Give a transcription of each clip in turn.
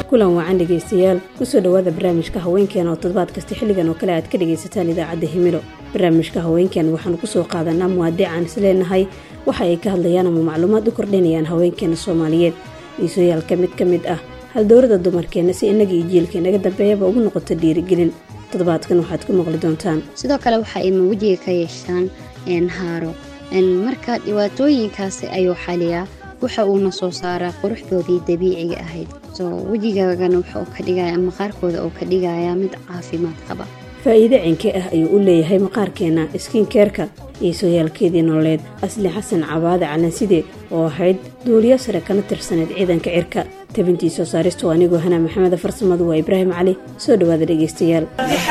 kulan wacan dhegaystayaal kusoo dhowaada barnaamijka haweenkeena oo toddobaad kasta xilligan oo kale aad ka dhagaysataan idaacadda himilo barnaamijka haweenkeena waxaanu kusoo qaadanaa muwaadicaan isleenahay waxa ay ka hadlayaan ama macluumaad u kordhinayaan haweenkeena soomaaliyeed iisooyaalka mid ka mid ah haldowrada dumarkeenna si innaga iyo jiilka inaga dambeeyaba ugu noqoto dhiirigelin toddobaadkan waxaad ku maqli doontaan sidoo kale waxa ay wejiga ka yeeshaan haaro marka dhibaatooyinkaasi ayuu xaliyaa waxa uuna soo saaraa quruxdoodii dabiiciga ahayd soo wejigaagana wuxuu ka dhigaya maqaarkooda uu ka dhigayaa mid caafimaad qaba faa'iide cinke ah ayuu u leeyahay maqaarkeenna iskiinkeerka iyo sooyaalkeedii nololeed asli xasan cabaade calanside oo ahayd duuliyo sare kana tirsaneed ciidanka cirka tabintii soo saaristu anigoo hanaa maxameda farsamadu waa ibraahim cali soo dhowaada dhegaystayaal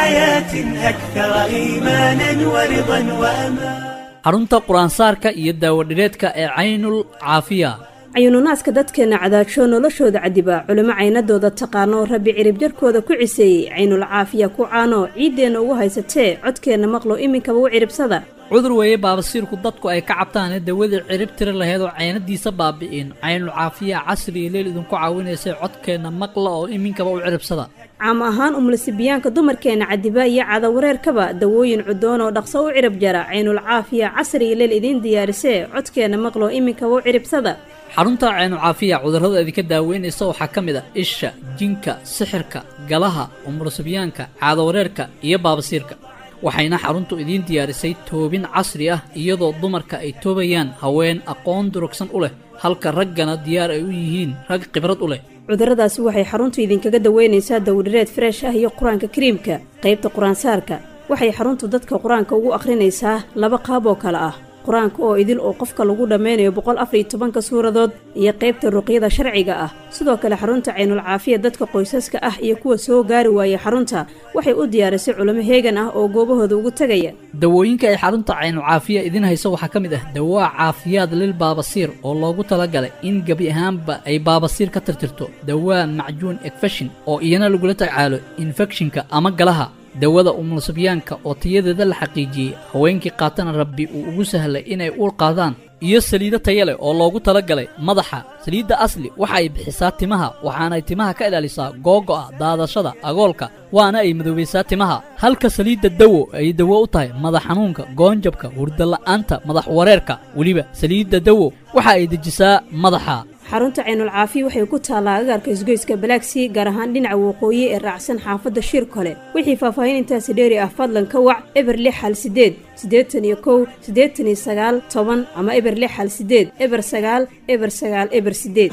xarunta qur-aansaarka iyo daawadhireedka ee caynul caafiya cayuununaaska dadkeenna cadaajoo noloshooda cadibaa culimo caynadooda taqaano rabbi cirib jarkooda ku ciseeyey caynul caafiya ku caano ciiddeenna ugu haysatee codkeenna maqlo iminkaba u ciribsada cudur weeye baabasiirku dadku ay ka cabtaane dawadii cirib tiri laheyd oo caynadiisa baabi'in caynul caafiya casriga leel idinku caawinaysay codkeenna maqla oo iminkaba u ciribsada caam ahaan umulisibiyaanka dumarkeenna cadiba iyo cadawareerkaba dawooyin cudoon oo dhaqso u cirib jara caynul caafiya casriga leel idiin diyaarisee codkeenna maqlo iminkaba u ciribsada xarunta caynul caafiya cudurrada idinka daaweynaysa waxaa ka mid a isha jinka sixirka galaha umulisibiyaanka caadawareerka iyo baabasiirka waxayna xaruntu idiin diyaarisay toobin casri ah iyadoo dumarka ay toobayaan haween aqoon durugsan u leh halka raggana diyaar ay u yihiin rag khibrad u leh cudurradaasi waxay xaruntu idinkaga daweynaysaa dawdhireed freesh ah iyo qur-aanka kariimka qaybta qur-aansaarka waxay xaruntu dadka qur-aanka ugu akhrinaysaa laba qaab oo kale ah qur-aanka oo idil oo qofka lagu dhammaynayo boqol afariyo tobanka suuradood iyo qaybta ruqyada sharciga ah sidoo kale xarunta caynul caafiya dadka qoysaska ah iyo kuwa soo gaari waaya xarunta waxay u diyaarisay culimo heegan ah oo goobahooda ugu tegaya dawooyinka ay xarunta caynul caafiya idiin hayso waxaa ka mid ah dawaa caafiyaad lil baabasiir oo loogu talagalay in gebi ahaanba ay baabasiir ka tirtirto dawaa macjuun ekfeshin oo iyana lagula tacaalo infekshinka ama galaha dawada umulsibyaanka oo tayadeeda la xaqiijiyey haweenkii qaatana rabbi uu ugu sahlay inay uur qaadaan iyo saliido taya leh oo loogu talagalay madaxa saliidda asli waxa ay bixisaa timaha waxaanay timaha ka ilaalisaa googo'a daadashada agoolka waana ay madoobaysaa timaha halka saliidda dawo ay dawo u tahay madax xanuunka goonjabka hurdala'aanta madax wareerka weliba saliidda dawo waxa ay dejisaa madaxa xarunta caynul caafiya waxay ku taallaa agaarka isgoyska balaagsii gaar ahaan dhinaca waqooyi ee raacsan xaafadda shir kole wixii faahfaahin intaasi dheeri ah fadlan ka wac eber lix hal sideed siddeetan iyo kow siddeetan iyo sagaal toban ama eber lix hal sideed eber sagaal eber sagaal eber sideed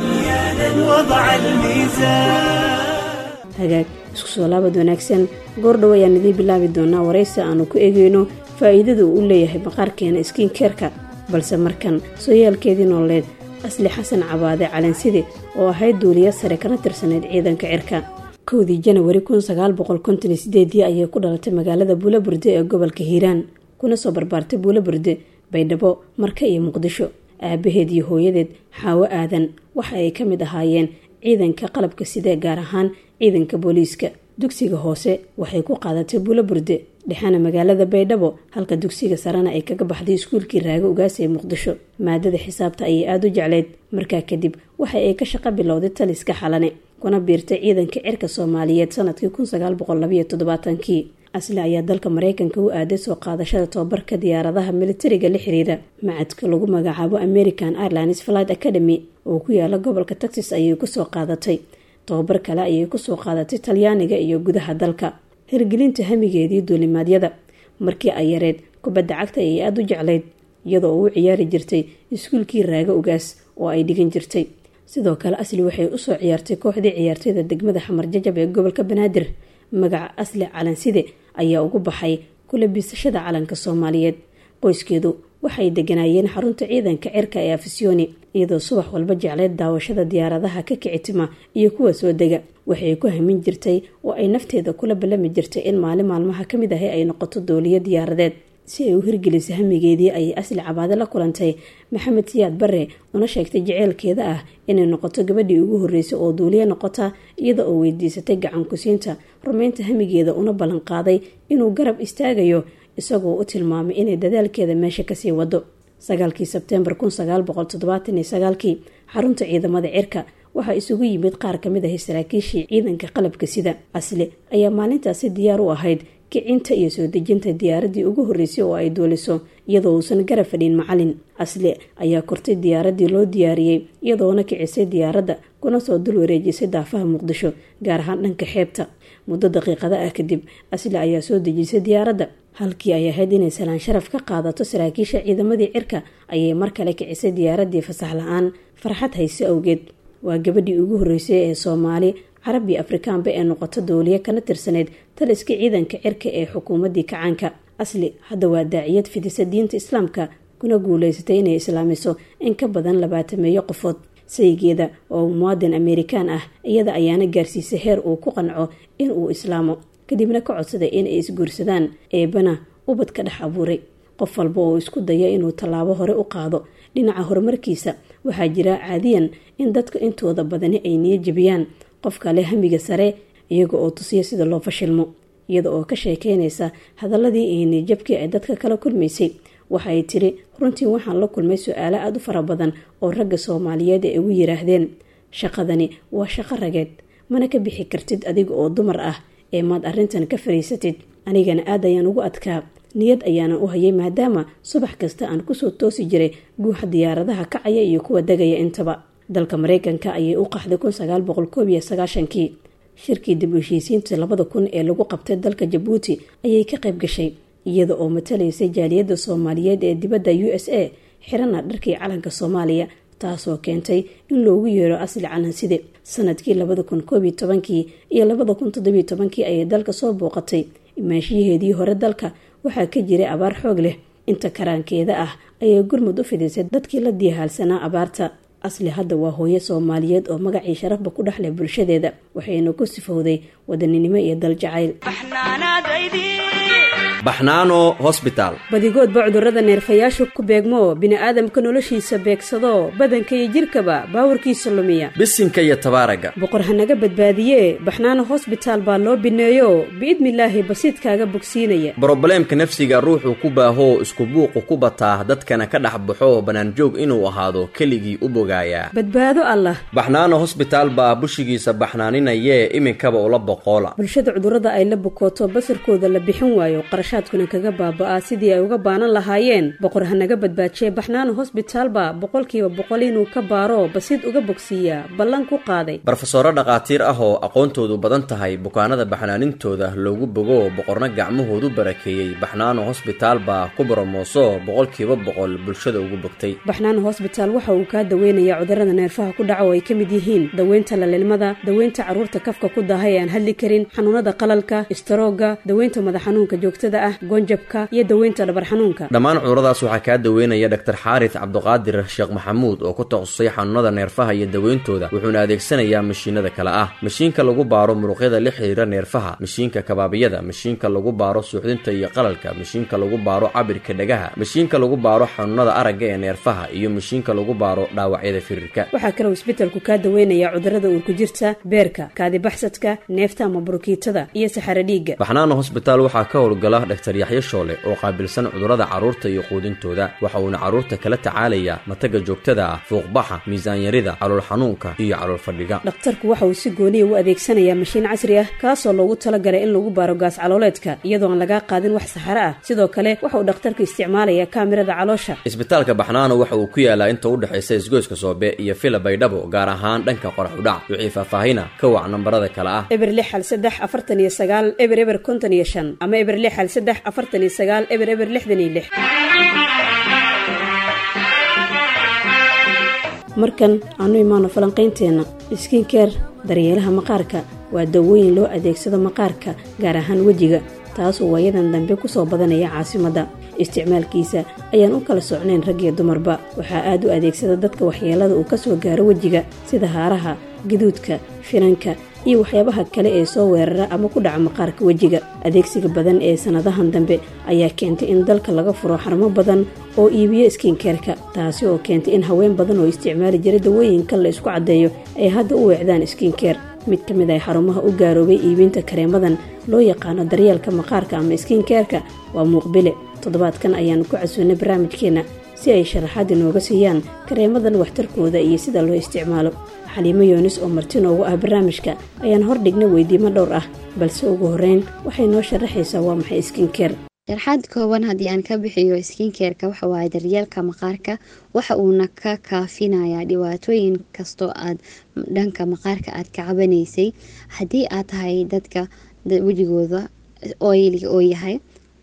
hagaag isku soo laabad wanaagsan goordhow ayaan idiin bilaabi doonaa waraysi aanu ku eegeyno faa'iidada uu u leeyahay maqaarkeena iskiinkeerka balse markan sooyaalkeedii nololeed asli xasan cabaade calanside oo ahayd duuliya sare kana tirsaneyd ciidanka cirka kowdii janawari kun sagaal boqol konton iyo sideedii ayay ku dhalatay magaalada buulaburde ee gobolka hiiraan kuna soo barbaartay buulaburde baydhabo marka iyo muqdisho aabaheed iyo hooyadeed xaawo aadan waxa ay ka mid ahaayeen ciidanka qalabka sidee gaar ahaan ciidanka booliiska dugsiga hoose waxay ku qaadatay buulaburde dhexana magaalada baydhabo halka dugsiga sarena ay kaga baxday iskuulkii raago ugaas ee muqdisho maadada xisaabta ayay aada u jecleyd markaa kadib waxa ay ka shaqo bilowday taliska xalane kuna biirtay ciidanka cirka soomaaliyeed sanadkii kun sagaal boqol labayo toddobaatankii asli ayaa dalka mareykanka u aaday soo qaadashada tobabarka diyaaradaha militariga la xiriira macadka lagu magacaabo american airlines flight academy oo ku yaala gobolka texas ayay kusoo qaadatay tobabar kale ayay kusoo qaadatay talyaaniga iyo gudaha dalka hirgelinta hamigeedii duulimaadyada markii ay yareed kubadda cagta ayay aada u jeclayd iyadoo u ciyaari jirtay iskuulkii raago ugaas oo ay dhigan jirtay sidoo kale asli waxay usoo ciyaartay kooxdii ciyaartooyda degmada xamar jajab ee gobolka banaadir magaca asli calanside ayaa ugu baxay kula biisashada calanka soomaaliyeed qoyskeedu waxay deganaayeen xarunta ciidanka cirka ee afisyooni iyadoo subax walba jecleyd daawashada diyaaradaha ka kicitima iyo kuwa soo dega waxay ku hamin jirtay oo ay nafteeda kula ballami jirtay in maalin maalmaha ka mid ahi ay noqoto dooliyo diyaaradeed si ay u hirgeliso hamigeedii ayay asli cabaade la kulantay maxamed siyaad bare una sheegtay jeceelkeeda ah inay noqoto gabadhii ugu horreysay oo duuliye noqota iyada oo weydiisatay gacan kusiinta rumaynta hamigeeda una ballan qaaday inuu garab istaagayo isagoo u tilmaamay inay dadaalkeeda meesha kasii wado sagaalkii sebteembar kun sagaal boqol toddobaatan iyo sagaalkii xarunta ciidamada cirka waxaa isugu yimid qaar ka mid ahay saraakiishii ciidanka qalabka sida asle ayaa maalintaasi diyaar u ahayd kicinta iyo soo dejinta diyaaradii ugu horreysay oo ay duuliso iyadoo uusan garab fadhin macalin asle ayaa kortay diyaaradii loo diyaariyey iyadoona kicisay diyaaradda kuna soo dul wareejisay daafaha muqdisho gaar ahaan dhanka xeebta muddo daqiiqada ah kadib asle ayaa soo dejisay diyaaradda halkii ay ahayd inay salaan sharaf ka qaadato saraakiisha ciidamadii cirka ayay mar kale kicisay diyaaradii fasax la-aan farxad hayse awgeed waa gabadhii ugu horreysay ee soomaali carabi afrikaanba ee noqoto dooliye kana tirsaneyd taliska ciidanka cirka ee xukuumaddii kacaanka asli hadda waa daaciyad fidisa diinta islaamka kuna guuleysatay inay islaamiso in ka badan labaatameeyo qofood saygeeda oo muwaadin amerikaan ah iyada ayaana gaarsiisay heer uu ku qanco in uu islaamo kadibna ka codsaday inay isguursadaan eebana ubad ka dhex abuuray qof walba oo isku daya inuu tallaabo hore u qaado dhinaca horumarkiisa waxaa jira caadiyan in dadka intooda badani ay niyo jebiyaan qofka leh hamiga sare iyaga oo tusiya sida loo fashilmo iyada oo ka sheekeynaysa hadaladii iyo niyajabkii ay dadka kala kulmaysay waxa ay tiri runtii waxaan la kulmay su-aalo aada u fara badan oo ragga soomaaliyeed ay ugu yiraahdeen shaqadani waa shaqo rageed mana ka bixi kartid adiga oo dumar ah ee maad arrintan ka fariisatid anigana aad ayaan ugu adkaa niyad ayaanan u hayay maadaama subax kasta aan kusoo toosi jiray guuxa diyaaradaha kacaya iyo kuwa degaya intaba dalka mareykanka ayay u qaxday kun sagaal boqol koob iyo sagaashankii shirkii dib u heshiisiinta labada kun ee lagu qabtay dalka jabuuti ayay ka qayb gashay iyada oo matalaysay jaaliyadda soomaaliyeed ee dibadda u s a xirana dharkii calanka soomaaliya taasoo keentay in loogu yeero asli calanside sanadkii labada kun koob iyo tobankii iyo labada kun toddobiyo tobankii ayay dalka soo booqatay imaashiyaheedii hore dalka waxaa ka jiray abaar xoog leh inta karaankeeda ah ayay gurmud u fidisay dadkii la diihaalsanaa abaarta asli hadda waa hooyo soomaaliyeed oo magacii sharafba ku dhexleh bulshadeeda waxayna ku sifowday wadaninimo iyo daljacayl baxnaano hosbitaal badigoodba cudurrada neerfayaashu ku beegmo bini'aadamka noloshiisa beegsado badanka iyo jidhkaba baawarkiisa lumiya bisinka iyo tabaaraga boqor hanaga badbaadiyee baxnaano hosbitaal baa loo bineeyo biidnilaahi basiidkaaga bogsiinaya brobleemka nafsiga ruuxuu ku baahoo isku buuqu ku bataa dadkana ka dhex baxo bannaanjoog inuu ahaado keligii u bogaayaa badbaado allah baxnaano hosbitaal baa bushigiisa baxnaaninayee iminkaba ula boqoola bulshada cudurrada ay la bukooto basarkooda la bixin waayo qarashaadkuna kaga baaba'aa sidii ay uga baanan lahaayeen boqor hanaga badbaajiye baxnaano hosbitaalba boqolkiiba boqol inuu ka baaro basiid uga bogsiiyaa ballan ku qaaday barofesoro dhakhaatiir ah oo aqoontoodu badan tahay bukaanada baxnaanintooda loogu bogo boqorna gacmahoodu barakeeyey baxnaano hosbitaal baa ku boromooso boqolkiiba boqol bulshada ugu bogtay baxnaano hosbitaal waxa uu kaa daweynayaa cudurrada neerfaha ku dhaca oo ay ka mid yihiin daweynta lalilmada daweynta carruurta kafka ku daaha ee aan hadli karin xanuunada qalalka istaroogga daweynta madax xanuunka joogtada ah goonjabka iyo daweynta dhabar xanuunka dhammaan cuduradaas waxaa kaa daweynaya dhaktar xaaris cabduqaadir sheekh maxamuud oo ku takhasusay xanuunada neerfaha iyo daweyntooda wuxuuna adeegsanayaa mashiinada kale ah mashiinka lagu baaro muruqyada la xiriira neerfaha mashiinka kabaabiyada mashiinka lagu baaro suuxdinta iyo qalalka mashiinka lagu baaro cabirka dhagaha mashiinka lagu baaro xanuunada aragga ee neerfaha iyo mashiinka lagu baaro dhaawacyada firirka waxaa kaloo isbetelku kaa daweynayaa cudurrada uurku jirta beerka kaadibaxsadka neefta ama burukiitada iyo saxaro dhiigga baxnaano hosbitaal waxaa ka howlgala dhaktar yaxyo shoole oo qaabilsan cudurrada carruurta iyo quudintooda waxa uuna carruurta kala tacaalayaa mataga joogtada ah fuuqbaxa miisaanyarida calool xanuunka iyo calool fadhiga dhakhtarku waxa uu si gooniya u adeegsanayaa mashiin casri ah kaasoo loogu talagalay in lagu baaro gaas calooleedka iyadoo aan lagaa qaadin wax saxaro ah sidoo kale waxa uu dhakhtarku isticmaalayaa kaamirada caloosha isbitaalka baxnaano waxa uu ku yaalaa inta u dhexaysa isgoyska soobe iyo fila baydhabo gaar ahaan dhanka qorax udhac wixii faahfaahina ka wac nambarada kale ah eber lix hal saddex afartan iyo sagaal eber eber konton iyo shan ama eber lix hal saddex afartan iyo sagaal eber eber lixdan iyo lix markan aanu imaano falanqaynteenna skinkeer daryeelaha maqaarka waa dawooyin loo adeegsado maqaarka gaar ahaan wejiga taasoo waayadan dambe ku soo badanaya caasimadda isticmaalkiisa ayaan u kala socnayn rag iyo dumarba waxaa aad u adeegsada dadka waxyeelada uu ka soo gaaro wejiga sida haaraha gaduudka finanka iyo waxyaabaha kale ee soo weerara ama ku dhaca maqaarka wejiga adeegsiga badan ee sannadahan dambe ayaa keentay in dalka laga furo xarumo badan oo iibiyo skinkeerka taasi oo keentay in haween badan oo isticmaali jiray dawooyinka la isku caddeeyo ay hadda u weecdaan skinkeer mid ka mid ah xarumaha u gaaroobay iibinta kareemadan loo yaqaano daryeelka maqaarka ama skinkeerka waa muuqbile toddobaadkan ayaanu ku casuunay barnaamijkeenna si ay sharaxaad inooga siiyaan kareemadan waxtarkooda iyo sida loo isticmaalo xaliimo yoonis oo marti noogu ah barnaamijka ayaan hordhigna weydiimo dhowr ah balse ugu horeyn waxay noo sharaxaysaa waa maxay skinkeer sharxaad kooban haddii aan ka bixiyo skinkeerka waxa waaye daryeelka maqaarka waxa uuna ka kaafinayaa dhibaatooyin kastoo aad dhanka maqaarka aad ka cabanaysay haddii aad tahay dadka wejigooda oiliga oo yahay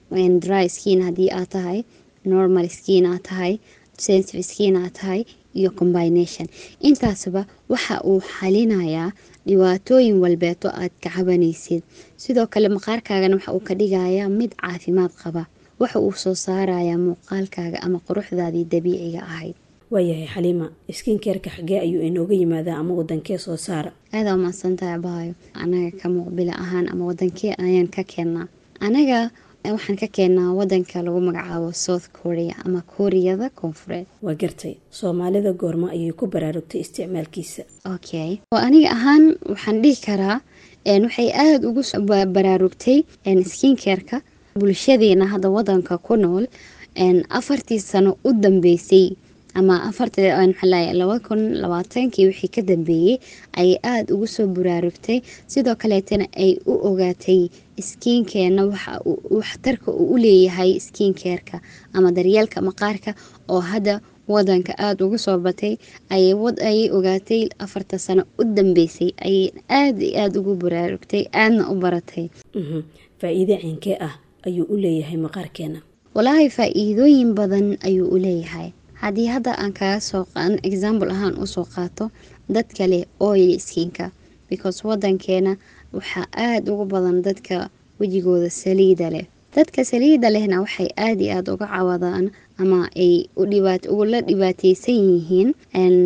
dry skin haddii aad tahay normal skin aad tahay sensitive skin aad tahay iyo combination intaasba waxa uu xalinayaa dhibaatooyin walbeeto aad ka cabanaysid sidoo kale maqaarkaagana waxa uu ka dhigayaa mid caafimaad qaba waxa uu soo saarayaa muuqaalkaaga ama quruxdaadii dabiiciga ahayd waayahay xaliima skinkeerka xagee ayuu inooga yimaadaa ama wadankee soo saara aadaa umahadsantahay baayo anaga ka muuqbila ahaan ama wadankee ayaan ka keennaa anaga waxaan ka keennaa wadanka lagu magacaabo south korea ama kooriyada koonfureed waa gartay soomaalida goormo ayay ku baraarugtay isticmaalkiisa okay aniga ahaan waxaan dhihi karaa waxay aada ugu baraarugtay skinkeerka bulshadeena hadda wadanka ku nool afartii sano u dambeysay ama afartamaxalay laba kun labaatankii wixii ka dambeeyey ayay aada ugu soo baraarugtay sidoo kaleetana ay u ogaatay skiinkeena waxa waxtarka uu u leeyahay skiinkeerka ama daryeelka maqaarka oo hadda wadanka aada ugu soo batay ayay ogaatay afarta sano u dambeysay ayay aada iyo aada ugu baraarugtay aadna u baratay faa-iide ciinkee ah ayuu u leeyahay maqaarkeena walaahi faa-iidooyin badan ayuu u leeyahay haddii hadda aan kaga soo example ahaan usoo qaato dadka leh oil skinka because wadankeena waxaa aada ugu badan dadka wejigooda saliida leh dadka saliida lehna waxay aada iyo aada uga cawadaan ama ay ugula dhibaateysan yihiin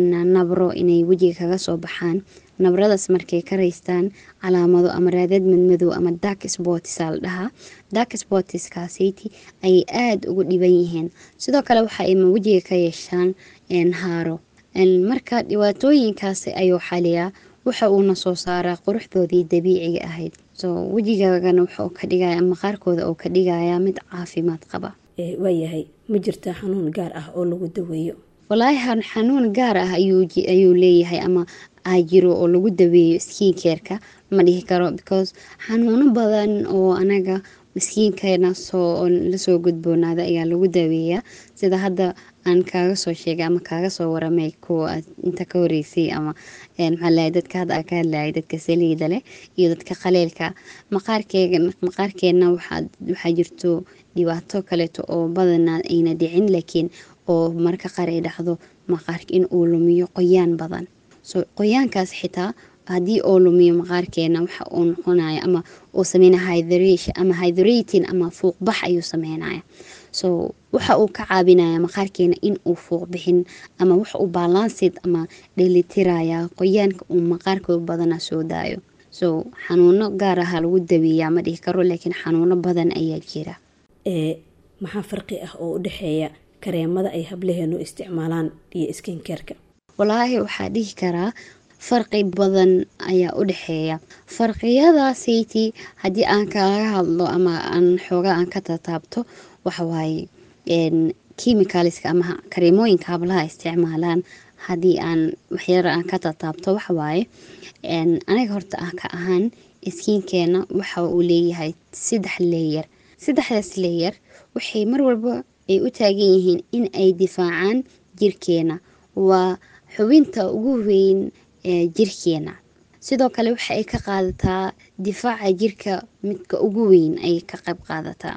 nabro inay wejiga kaga soo baxaan nabradaas markay ka raystaan calaamado ama raadad madmadow ama dark sportsa la dhahaa dark sportskaasiti ayay aada ugu dhiban yihiin sidoo kale waxa ay wejiga ka yeeshaan haaro marka dhibaatooyinkaasi ayuu xaliyaa waxa uuna soo saaraa quruxdoodii dabiiciga ahayd so wejigaagana wuxuu ka dhigaya maqaarkooda oo ka dhigayaa mid caafimaad qaba waayahay ma jirtaa xanuun gaar ah oo lagu daweeyo walaahi xanuun gaar ah ayuu leeyahay ama jiro oo lagu daweeyo skiinkeerka ma dhihi karo because xanuuno badan oo anaga skiinkeena soo lasoo gudboonaada ayaa lagu daweeyaa sida hadda aan kaaga soo sheegay ama kaaga soo waramay kuwa inta ka horeysay ama maxaalahay dadka hadda aan ka hadlayay dadka saliida leh iyo dadka qaleelka maqaarkeega maqaarkeena waxaa jirto dhibaato kaleeto oo badanaa ayna dhicin laakiin oo marka qaar ay dhacdo maqaarka in uu lumiyo qoyaan badan so qoyaankaas xitaa haddii oo lumiyo maqaarkeena waxa uu noqonaya ama uu sameynaya hydration ama hydrating ama fuuqbax ayuu sameynaya so waxa uu ka caabinaya maqaarkeena in uu fuuq bixin ama waxa uu balansid ama dheelitiraya qoyaanka uu maqaarka badana soo daayo so xanuuno gaar aha lagu daweeyaa ma dhihi karo laakiin xanuuno badan ayaa jira maxaa farqi ah oo u dhexeeya kareemada ay hablaheenu isticmaalaan iyo skinkeerka walaahi waxaa dhihi karaa farqi badan ayaa u dhexeeya farqiyadaasiti haddii aan kaga hadlo ama aan xoogaa aan ka tataabto waxawaaye chemicalska ama kareemooyinka hablaha isticmaalaan haddii aan waxyara aan ka tataabto waxawaaye aniga horta ah ka ahaan skiinkeena waxa uu leeyahay saddex leeyar saddexdaas leeyar waxay mar walba ay u taagan yihiin in ay difaacaan jirkeena waa xubinta ugu weyn ee jirkeena sidoo kale waxa ay ka qaadataa difaaca jirka midka ugu weyn ayay ka qayb qaadataa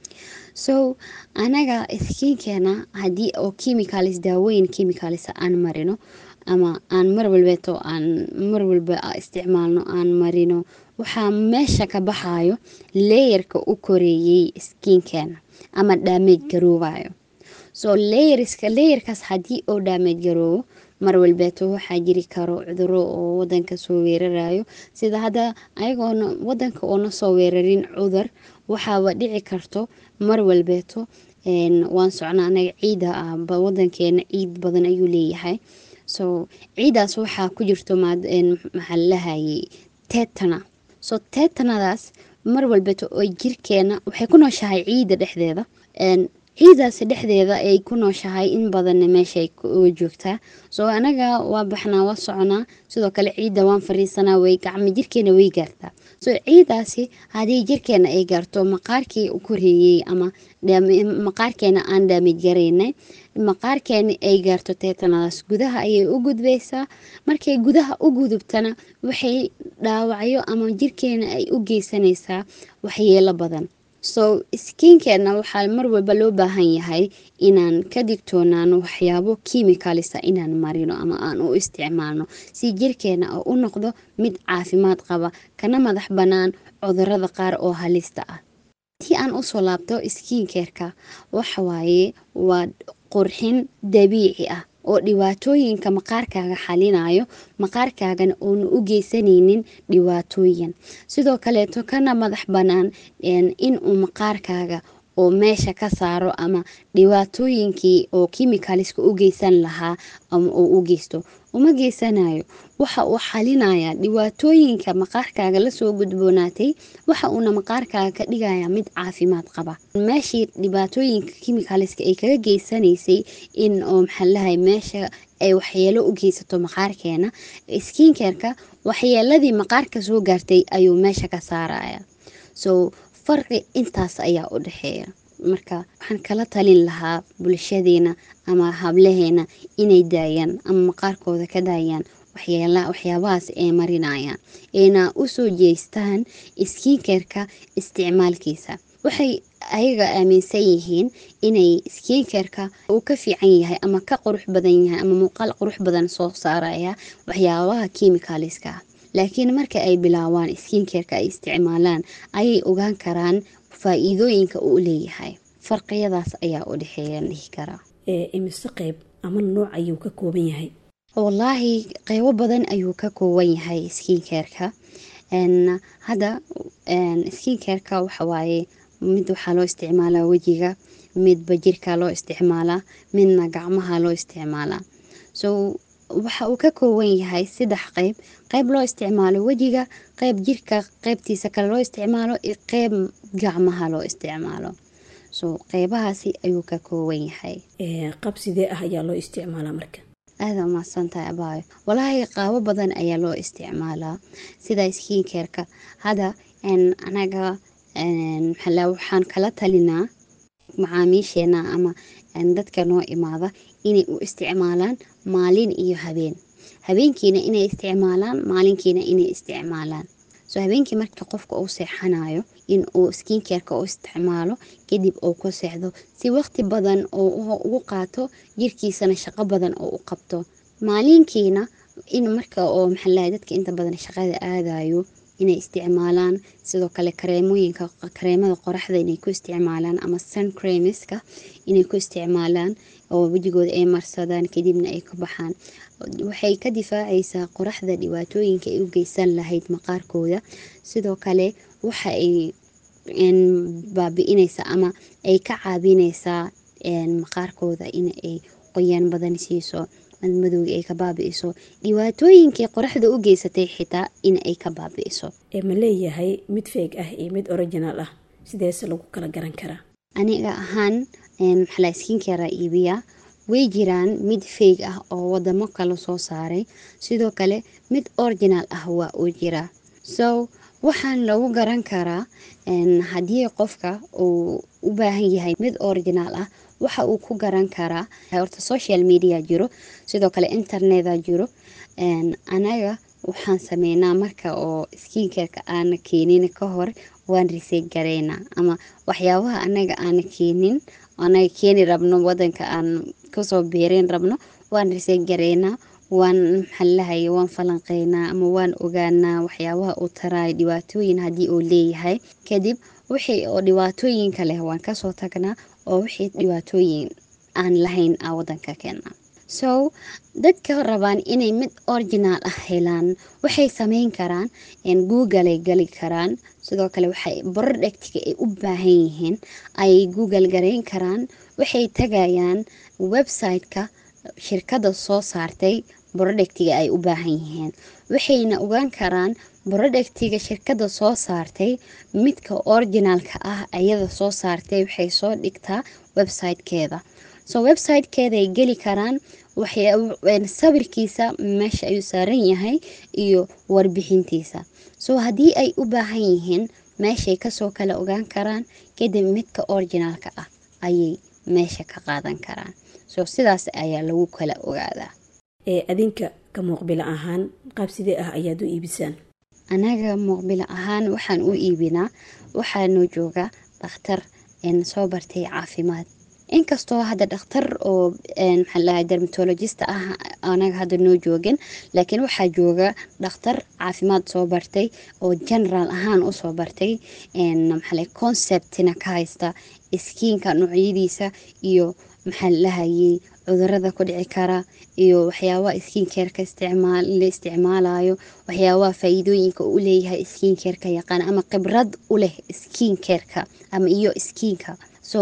so anaga skiinkeena haddii oo chemicalis daaweyn chemicalis aan marino ama aan mar walbeeto aan mar walba isticmaalno aan marino waxaa meesha ka baxayo leeyarka u koreeyey skiinkeena ama dhaamage garoobayo so leeyarska leeyarkaas haddii oo dhaamage garoobo mar walbeeto waxaa jiri karo cuduro oo wadanka soo weerarayo sida hadda ayagoona wadanka oona soo weerarin cudur waxaaba dhici karto mar walbeeto waan socnaa anaga ciida ah wadankeena ciid badan ayuu leeyahay so ciidaas waxaa ku jirto maxaa lahayay tetana so tetanadaas mar walbeeto oo jirkeena waxay ku nooshahay ciida dhexdeeda ciidaasi dhexdeeda ay ku nooshahay in badanna meeshaay uga joogtaa soo anaga waa baxnaa waa soconaa sidoo kale ciidda waan fariisanaa way gacmo jirkeena way gaartaa soo ciidaasi haddii jirkeena ay gaarto maqaarkii u koreeyey ama maqaarkeena aan daamij garaynay maqaarkeena ay gaarto teetanadaas gudaha ayay u gudbaysaa markay gudaha u gudubtana waxay dhaawacyo ama jirkeena ay u geysanaysaa waxyeelo badan so skiinkeena waxaa mar walba loo baahan yahay inaan ka digtoonaano waxyaabo kimicalisa inaan marino ama aan u isticmaalno si jirkeena oo u noqdo mid caafimaad qaba kana madax bannaan cudurada qaar oo halista ah tii aan usoo laabto skiinkeerka waxawaaye waa qurxin dabiici ah oo dhibaatooyinka maqaarkaaga xalinayo maqaarkaagana oona u geysanaynin dhibaatooyin sidoo kaleeto kana madax bannaan inuu maqaarkaaga oo meesha ka saaro ama dhibaatooyinkii oo kimicaliska u geysan lahaa ama uu u geysto uma geysanayo waxa uu xalinayaa dhibaatooyinka maqaarkaaga lasoo gudboonaatay waxa uuna maqaarkaaga ka dhigayaa mid caafimaad qaba meeshii dhibaatooyinka kimicaliska ay kaga geysanaysay in oo maxaalahay meesha ay waxyeelo u geysato maqaarkeena skiinkeerka waxyeeladii maqaarka soo gaartay ayuu meesha ka saaraya so farqi intaas ayaa u dhexeeya marka waxaan kala talin lahaa bulshadeena ama hablaheena inay daayaan ama maqaarkooda ka daayaan waxyaabahaas ay marinayaan ayna usoo jeestaan skiinkeerka isticmaalkiisa waxay ayaga aaminsan yihiin inay skiinkeerka uu ka fiican yahay ama ka qurux badan yahay ama muuqaal qurux badan soo saaraya waxyaabaha kimicaliska ah laakiin marka ay bilaabaan skiinkeerka ay isticmaalaan ayay ogaan karaan faa-iidooyinka uu leeyahay farqiyadaas ayaa u dhexeeyaan dhihi karaa imise qeyb ama nooc ayuu ka kooban yahay wallaahi qeybo badan ayuu ka kooban yahay skiinkeerka hadda skiinkeerka waxawaaye mid waxaa loo isticmaalaa wejiga midba jirka loo isticmaalaa midna gacmaha loo isticmaalaa so waxa uu ka kooban yahay saddex qeyb qeyb loo isticmaalo wejiga qeyb jirka qeybtiisa kale loo isticmaalo iyo qeyb gacmaha loo isticmaalo so qeybahaasi ayuu ka kooban yahay qab sidee ah ayaa loo isticmaalaa marka aada umahadsantahay abaayo walaahi qaabo badan ayaa loo isticmaalaa sida skiinkeerka hadda anaga maxala waxaan kala talinaa macaamiisheena ama dadka noo imaada inay u isticmaalaan maalin iyo habeen habeenkiina inay isticmaalaan maalinkiina inay isticmaalaan so habeenkii marka qofka uu seexanayo in uu skiinkeerka u isticmaalo kadib uu ku seexdo si waqti badan oo ugu qaato jirkiisana shaqo badan oo u qabto maalinkiina in marka oo maxaalaha dadka inta badan shaqada aadayo inay isticmaalaan sidoo kale kareemooyinka kareemada qoraxda inay ku isticmaalaan ama sun creamiska inay ku isticmaalaan oo wejigooda ay marsadaan kadibna ay ka baxaan waxay ka difaacaysaa qoraxda dhibaatooyinka ay u geysan lahayd maqaarkooda sidoo kale waxa ay baabi-inaysaa ama ay ka caabinaysaa maqaarkooda in ay qoyaan badan siiso madmadowga ay ka baabi-iso dhibaatooyinkii qoraxda u geysatay xitaa in ay ka baabi-iso ma leeyahay mid feeg ah iyo mid original ah sideese lagu kala garan karaa aniga ahaan maxala skinkera iibiya way jiraan mid feeg ah oo wadamo kale soo saaray sidoo kale mid original ah waa uu jiraa so waxaan lagu garan karaa haddii qofka uu u baahan yahay mid original ah waxa uu ku garan karaa horta social media jiro sidoo kale interneta jiro anaga waxaan sameynaa marka oo skiinkerka aana keenin ka hor waan risey gareynaa ama waxyaabaha anaga aana keenin anaga keeni rabno wadanka aan kasoo beereyn rabno waan risey gareynaa waan maxaalahay waan falanqeynaa ama waan ogaanaa waxyaabaha uu taraayo dhibaatooyin haddii uu leeyahay kadib wixii oo dhibaatooyinka leh waan kasoo tagnaa oo wixii dhibaatooyin aan lahayn a wadanka keena so dadka rabaan inay mid original ah helaan waxay sameyn karaan google ay gali karaan sidoo kale waxay brodhectiga ay u baahan yihiin ay google gareyn karaan waxay tagayaan website-ka shirkada soo saartay brodhectiga ay u baahan yihiin waxayna ogaan karaan brodhectiga shirkada soo saartay midka originaalka ah ayada soo saartay waxay soo dhigtaa websitekeeda so websitekeedaay geli karaan sawirkiisa meesha ayuu saaran yahay iyo warbixintiisa so haddii ay u baahan yihiin meeshay kasoo kala ogaan karaan kadib midka originaalka ah ayay meesha ka qaadan karaan so sidaas ayaa lagu kala ogaadaa ee adinka ka muuqbilo ahaan qaab sidee ah ayaad u iibisaan anaga muuqbilo ahaan waxaan u iibinaa waxaanoo jooga dhakhtar soo bartay caafimaad inkastoo hadda dhakhtar oo maxaalaha dermatologista ah anaga hadda noo joogin laakiin waxaa jooga dhakhtar caafimaad soo bartay oo generaal ahaan usoo bartay maxaale conceptina ka haysta iskiinka noocyadiisa iyo maxaa lahayay cudurada ku dhici kara iyo waxyaabaha skiinkeerka la isticmaalayo waxyaabaha faa-iidooyinka u leeyahay skiinkeerka yaqaan ama khibrad u leh skiinkeerka ama iyo skiinka so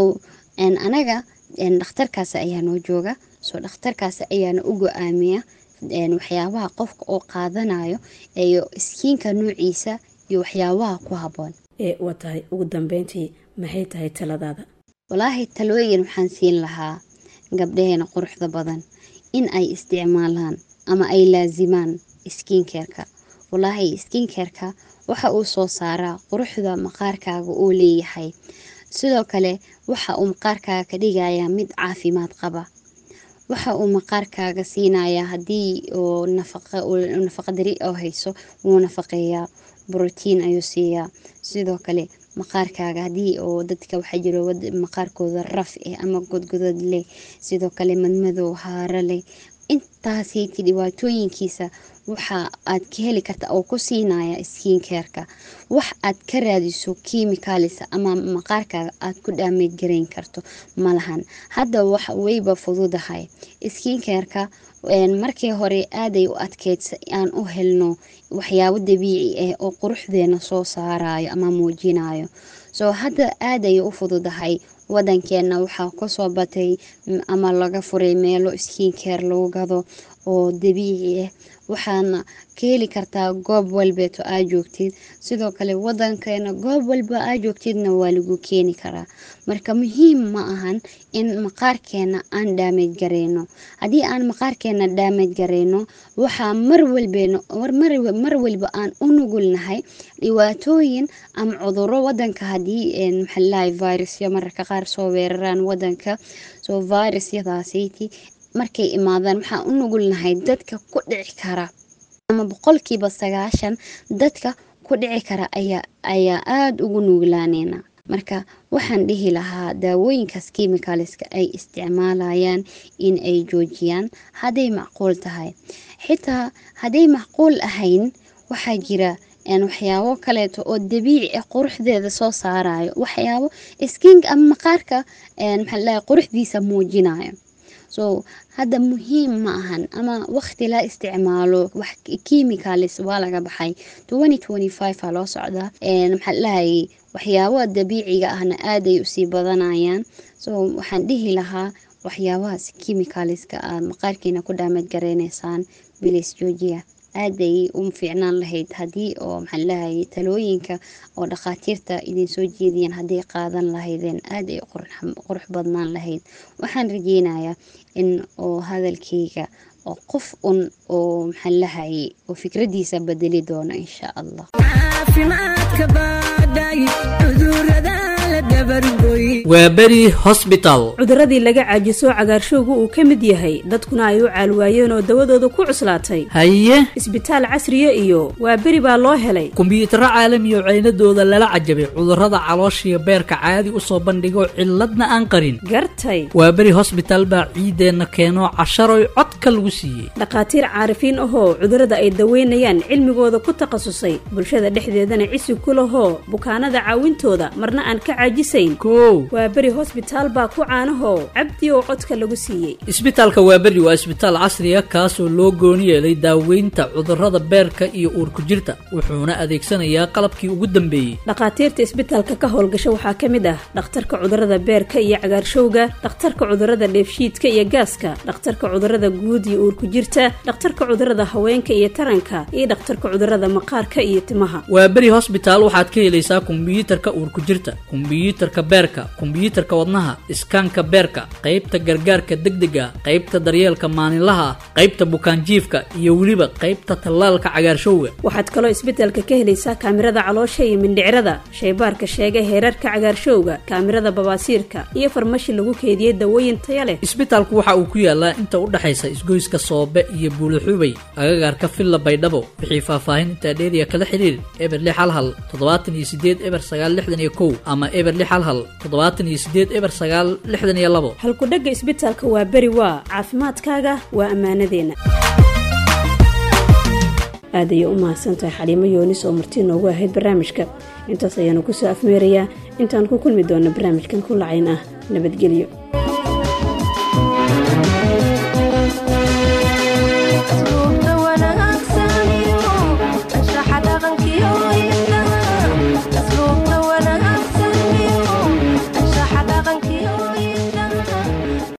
anaga dhakhtarkaas ayaa noo jooga soo dhakhtarkaas ayaana u go-aamiya waxyaabaha qofka oo qaadanayo iyo skiinka noociisa iyo waxyaabaha ku haboon ee waa tahay ugu dambeyntii maxay tahay taladaada walaahi talooyin waxaan siin lahaa gabdhaheena quruxda badan in ay isticmaalaan ama ay laasimaan skiinkeerka walaahi skiinkeerka waxa uu soo saaraa quruxda maqaarkaaga uu leeyahay sidoo kale waxa uu maqaarkaaga ka dhigayaa mid caafimaad qaba waxa uu maqaarkaaga siinayaa haddii oo nafaqadari oo hayso wuu nafaqeeyaa brotiin ayuu siiyaa sidoo kale maqaarkaaga haddii oo dadka waxaa jiro maqaarkooda raf eh ama godgodad leh sidoo kale madmadow haaro leh intaasiti dhibaatooyinkiisa waxa aad ka heli karta oo ku siinaya skiinkeerka wax aad ka raadiso kimicalisa ama maqaarkaaga aad ku dhaameyd garayn karto malahan hadda wax wayba fududahay skiinkeerka markii hore aaday u adkeydsa aan u helno waxyaabo dabiici ah oo quruxdeena soo saarayo ama muujinayo soo hadda aaday u fududahay wadankeena waxaa kusoo batay ama laga furay meelo skiinkeer lagu gado oo dabiici ah waxaana ka heli kartaa goob walbeeto aa joogtid sidoo kale wadankeena goob walba aa joogtidna waa lagu keeni karaa marka muhiim ma ahan in maqaarkeena aan dhaameyd gareyno haddii aan maqaarkeena dhaameyd gareyno waxaa mar walbmar walba aan u nugulnahay dhibaatooyin ama cuduro wadanka haddii maxaalahay virusya mararka qaar soo weeraraan wadanka soo virusyadaasiti markay imaadaan waxaan u nugulnahay dadka ku dhici kara ama boqolkiiba sagaashan dadka ku dhici kara ayaa aada ugu nuglaaneyna marka waxaan dhihi lahaa daawooyinkaas kimicalska ay isticmaalayaan in ay joojiyaan hadday macquul tahay xitaa hadday macquul ahayn waxaa jira waxyaabo kaleeto oo dabiici ah quruxdeeda soo saarayo waxyaabo skiinka ama maqaarka maxaalaha quruxdiisa muujinayo so hadda muhiim ma ahan ama waqti la isticmaalo wax chemicalis waa laga baxay aa loo socdaa maxaa lahayay waxyaabaha dabiiciga ahna aaday usii badanayaan so waxaan dhihi lahaa waxyaabahaas chemicaliska aad maqaarkiina ku dhaamad gareyneysaan bilis joojiya aaday u fiicnaan lahayd haddii oo maxaa lahayay talooyinka oo dhakhaatiirta idinsoo jeediyeen hadday qaadan lahaydeen aad ay qurux badnaan lahayd waxaan rajeynayaa in oo hadalkayga oo qof un oo maxaa lahayay oo fikradiisa bedeli doono insha allah waa beri hosbital cuduradii laga caajiso cagaarshowga uu ka mid yahay dadkuna ay u caalwaayeen oo dawadooda ku cuslaatay haye isbitaal casriya iyo waa beri baa loo helay kumbiyuutarro caalami oo ceynadooda lala cajabay cudurrada calooshiyo beerka caadi u soo bandhigo cilladna aan qarin gartay waa beri hosbital baa ciideenna keeno casharoy codka lagu siiyey dhakhaatiir caarifiin ahoo cudurrada ay daweynayaan cilmigooda ku takhasusay bulshada dhexdeedana cisi ku lahoo bukaanada caawintooda marna aan ka caajisayn kow waa beri hosbitaal baa ku caanaho cabdi oo codka lagu siiyey isbitaalka waaberi waa isbitaal casriya kaasoo loo gooni yeelay daaweynta cudurrada beerka iyo uurku jirta wuxuuna adeegsanayaa qalabkii ugu dambeeyey dhakhaatiirta isbitaalka ka howlgasha waxaa ka mid ah dhakhtarka cudurrada beerka iyo cagaarshowga dhakhtarka cudurrada dheefshiidka iyo gaaska dhakhtarka cudurrada guud iyo uurku jirta dhakhtarka cudurrada haweenka iyo taranka iyo dhakhtarka cudurrada maqaarka iyo timaha waa beri hosbitaal waxaad ka helaysaa kombiyuutarka uurku jirta kombiyuutarka beerka kombiyuutarka wadnaha iskaanka beerka qaybta gargaarka degdega qaybta daryeelka maalinlaha ah qaybta bukaanjiifka iyo weliba qaybta tallaalka cagaarshowga waxaad kaloo isbitaalka ka helaysaa kaamirada caloosha iyo mindhicrada shaybaarka sheega heerarka cagaarshowga kaamirada babaasiirka iyo farmashi lagu keediyey dawooyin taya leh isbitaalku waxa uu ku yaalaa inta u dhexaysa isgoyska soobe iyo buulaxubay agagaarka villa baydhabo wixii faahfaahin intaa dheeriya kala xidhiir eber lix hal hal toddobaatan iyo sideed eber sagaal lixdan iyo kow ama eber lix hal hal toddobaatan iyo sideed eber sagaal lixdan iyo labo halkudhegga isbitaalka waa beri waa caafimaadkaaga waa ammaanadeenna aad ayay u mahadsantahay xaliimo yoonis oo martii noogu ahayd barnaamijka intaas ayaanu kusoo afmeerayaa intaan ku kulmi doona barnaamijkan ku lacayn ah nabadgelyo